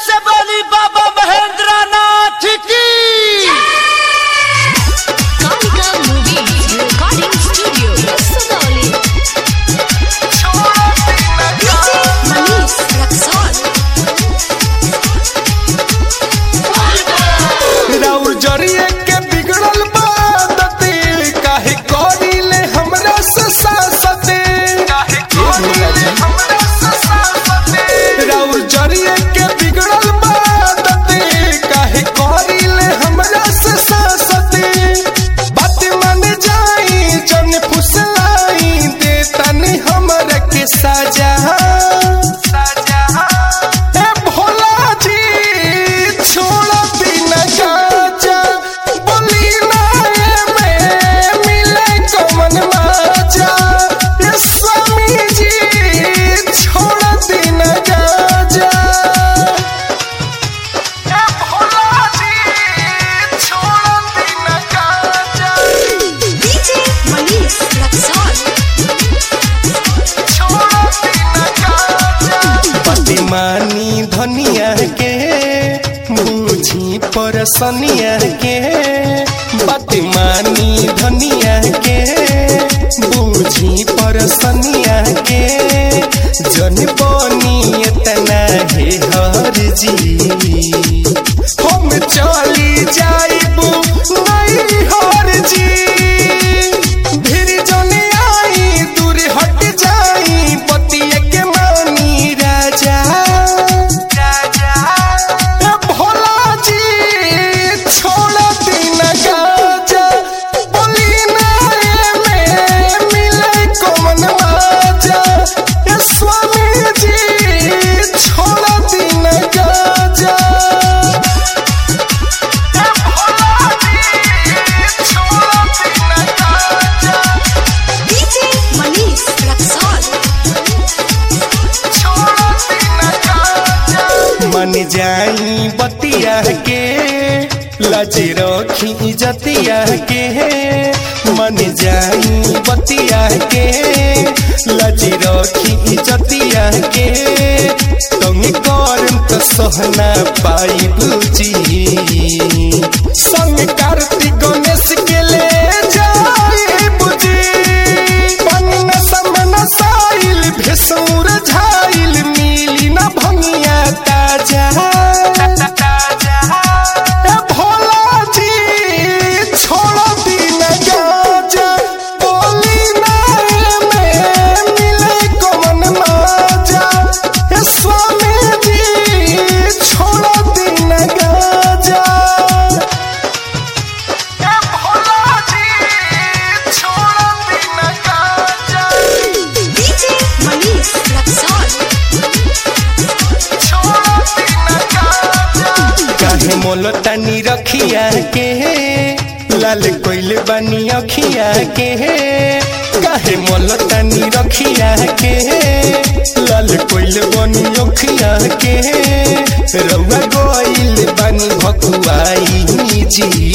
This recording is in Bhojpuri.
से बोली बाबा महेंद्र नाथ की Kalika Movies Recording Studio, Sonali. DJ Manish Raxol. राउर जरिए के बिगड़ल बादते काहे करिले हमरा से सासते काहे करिले हमरा से सासते राउर जरिए के बिगड़ल बादते काहे करिले हमरा से सासते बात मान जाई जन फुसलाई दे तनी हमरा के सजा सजा ए भोला जी छोड़ बिना गाजा बोली ना में मिले कमन माजा ए स्वामी जी छोड़ बिना गाजा ए भोला जी छोड़ बिना गाजा DJ Manish Raxol. पतिमानी धनिया के बूझी परसनिया के पतिमानी धनिया के बूझी परसनिया के जन बनी इतना है हर जी हम चली जाइबू नहीं हर जी भीड़ जने आई दूर हट जाई पतिया के मानी राजा राजा ए भोला जी छोड़ बिना गाजा बोली ना में मिले कौन माजा ए स्वामी जी छोड़ बिना गाजा ए भोला जी छोड़ बिना गाजा DJ Manish Raxol. मन जाई बतिया के लज रखी जतिया के मन जाई बतिया के लज रखी जतिया के तुम करम तो सहना पाई बुझी संग कार्तिक गणेश के ले जाए बुझी पन्न समन साइल भेसूर झाइल मिली न भंगिया ताजा ए भोला जी छोड़ बिना गाजा बोली ना में मिले कौन माजा ए स्वामी जी छोड़ बिना गाजा ए भोला जी छोड़ बिना गाजा DJ Manish Raxol. काहे मोल तनी रखिया के लाल कोइल बनी अखिया के काहे मोल तनी रखिया के लाल कोइल बनी अखिया के रउआ गोइल बनी भकुआई जी